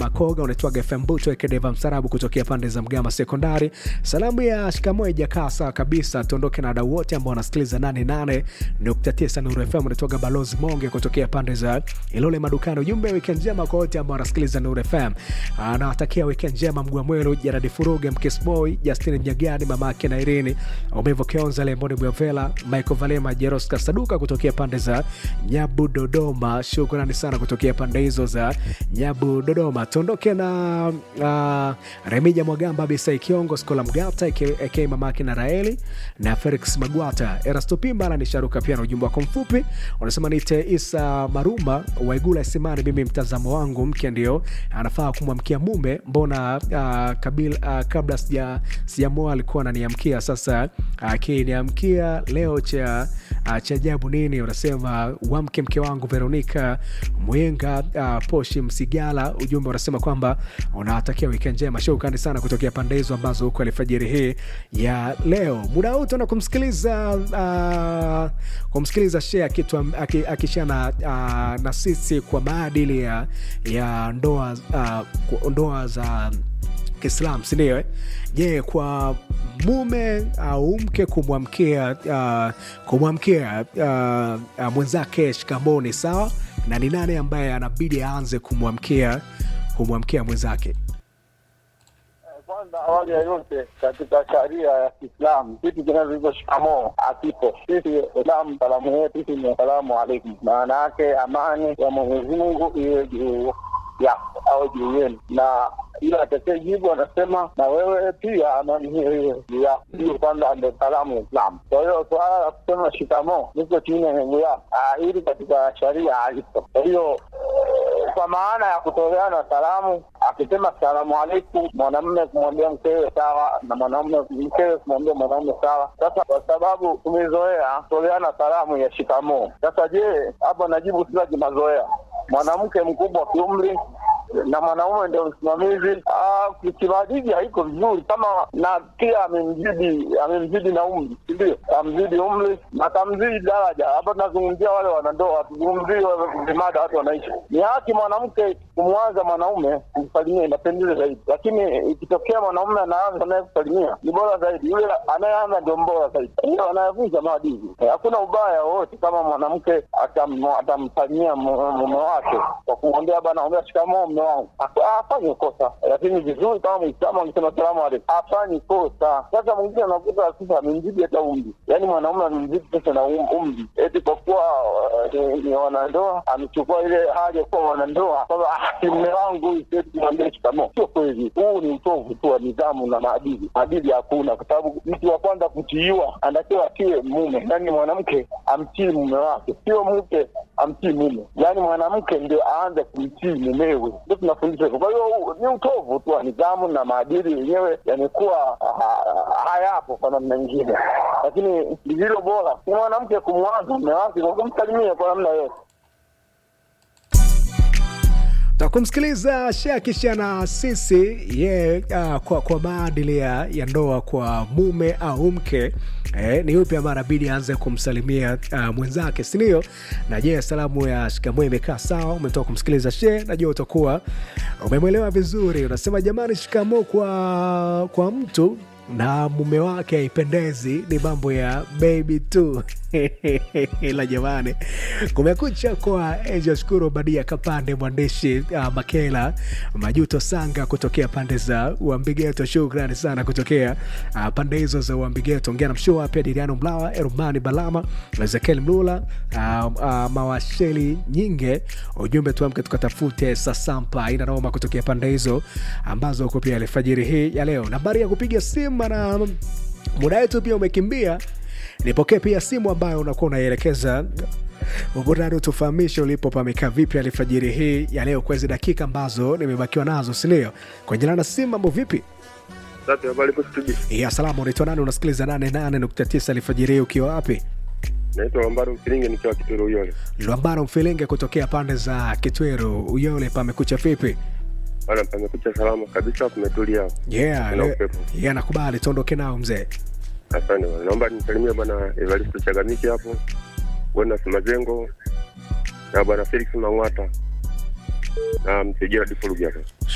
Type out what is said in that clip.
Makoga, unaitwaga FM Buto Ekedeva Msarabu kutokea pande za Mgama Sekondari. Salamu ya shikamoo haijakaa sawa kabisa, tuondoke na wadau wote ambao wanasikiliza 88.9 Nuru FM. Unaitwaga Balozi Monge kutokea pande za Ilole Madukani. Ujumbe weekend njema kwa wote ambao wanasikiliza Nuru FM. Anawatakia weekend njema Mgwa Mwelu, Jaradi Furuge, Mkesboy, Justin Mnyagani, mama yake na Irini, Umevo Kionza, Lemboni Mwavela, Michael Valema, Jeroska Saduka kutokea pande za Nyabu Dodoma. Shukrani sana kutokea pande hizo za Nyabu Dodoma. Tuondoke na uh, Remija Mwagamba, Bisai Kiongo, Skola Mgata aka mama yake na Raeli na Felix Magwata, Erasto Pimba ni Sharuka pia na ujumbe wako mfupi unasema niite Isa Maruma Waigula Simani. Mimi mtazamo wangu mke ndio anafaa kumwamkia mume, mbona uh, kabila, uh, kabla sija sijamoa alikuwa ananiamkia, sasa akiniamkia uh, leo cha uh, cha ajabu nini? Unasema wamke mke wangu Veronica Mwenga uh, Poshi Msigala. Ujumbe unasema kwamba unawatakia weekend njema. Shukrani sana kutokea pande hizo ambazo huko alfajiri hii ya leo. Muda huu tuna kumsikiliza uh, kumsikiliza shea kitu akishana uh, na sisi kwa maadili ya, ya ndoa uh, ndoa za Kiislam sindio? Je, yeah, kwa mume au mke kumwamkia uh, kumwamkia uh, uh, mwenzake shikamoni sawa, na ni nani ambaye anabidi aanze kumwamkia kumwamkia mwenzake? Kwanza, awali ya yote, katika sharia ya Kiislamu kitu kinachoitwa shikamoo hakipo. Sisi Islamu salamu yetu sisi ni asalamu alaikum, maana yake amani ya Mwenyezi Mungu iwe juu yako au juu yenu, na ila atekee jibu anasema na wewe pia amani hiyo hiyo juu yako. Hiyo kwanza ndo salamu ya Islamu. Kwa hiyo suala la kusema shikamoo niko chini ya miguu yako, hili katika sharia halipo. Kwa hiyo kwa maana ya kutoleana salamu, akisema salamu alaikum, mwanamume kumwambia mkewe sawa, na mwanamume mkewe kumwambia mwanaume sawa. Sasa kwa sababu tumezoea kutoleana salamu ya shikamoo, sasa je, hapa najibu sila kimazoea, mwanamke mkubwa kiumri na mwanaume ndio msimamizi. Kimaadili haiko vizuri, kama na pia amemzidi amemzidi na umri, sindio? Kamzidi umri na kamzidi daraja. Hapa tunazungumzia wale wanandoa, tuzungumzie vimada watu wanaishi. Ni haki mwanamke kumwanza mwanaume kumsalimia, inapendeza zaidi, lakini ikitokea mwanaume anaanza naye kusalimia ni bora zaidi. Yule anayeanza ndio mbora zaidi, hiyo anayevunja maadili. Hakuna ubaya wowote kama mwanamke atamsalimia mume wake kwa kumwambia bana, ongea shikamoo mume wangu, afanye kosa, lakini vizuri kama Mwislamu akisema salamu alaikum, afanye kosa. Sasa mwingine anakuta sasa amemzidi hata umri, yaani mwanaume amemzidi sasa na umri, eti kwa kuwa ni wanandoa amechukua ile hali ya kuwa wanandoa kwamba mume wangu siwezi kumwambia shikamoo. Sio kweli, huu ni utovu tu wa nidhamu na maadili. Maadili hakuna, kwa sababu mtu wa kwanza kutiiwa anatakiwa atiwe mume, yaani mwanamke amtii mume wake, sio mke amtii mume, yaani mwanamke ndio aanze kumtii mumewe, ndio tunafundishwa hivyo. Kwa hiyo ni utovu tu wa nidhamu na maadili yenyewe yamekuwa hayapo kwa namna nyingine, lakini lililo bora ni mwanamke kumwanza mume wake kwa kumsalimia kwa namna yote. takumsikiliza Shakisha na sisi ye yeah, uh, kwa, kwa maadili ya ndoa kwa mume au mke eh, ni yupi ambaye anabidi aanze kumsalimia uh, mwenzake sindio? Na je, salamu ya shikamoo imekaa sawa? Umetoka kumsikiliza she, najua utakuwa umemwelewa vizuri. Unasema jamani, shikamoo kwa, kwa mtu na mume wake haipendezi, ni mambo ya baby tu ila jamani, kumekucha kwa Angel Shukuru Badia Kapande, mwandishi uh, Makela Majuto Sanga kutokea pande za Uambigeto. Shukrani sana kutokea uh, pande hizo za Uambigeto. Ongea na mshua pia Diriano Mlawa, Erumani Balama, Ezekiel Mlula, uh, uh, Mawasheli Nyinge. Ujumbe tuamke tukatafute Sasampa ina Roma kutokea pande hizo ambazo uko pia alfajiri hii ya leo. Nambari ya kupiga simu na muda wetu pia umekimbia nipokee pia simu ambayo unakuwa unaielekeza burudani, utufahamishe ulipo pamekaa vipi alfajiri hii ya leo, kwa hizi dakika ambazo nimebakiwa nazo, sindio? Kwa jina na simu, mambo vipi? ya salama. Unaitwa nani? Unasikiliza nane nane nukta tisa alfajiri hii ukiwa wapi? Naitwa Lwambaro Mfilinge nikiwa Kitwero Uyole. Lwambaro Mfilinge kutokea pande za Kitwero Uyole, pamekucha vipi? Bana, pamekucha salama kabisa, kumetulia. Yeah, Kuna le- upepo. yeah, nakubali, tuondoke nao mzee. Asante bwana, naomba nimsalimie bwana Evaristo Chagamiki hapo, bwana Mazengo na bwana Felix Mang'wata na mzee Gerard Fulugi hapo.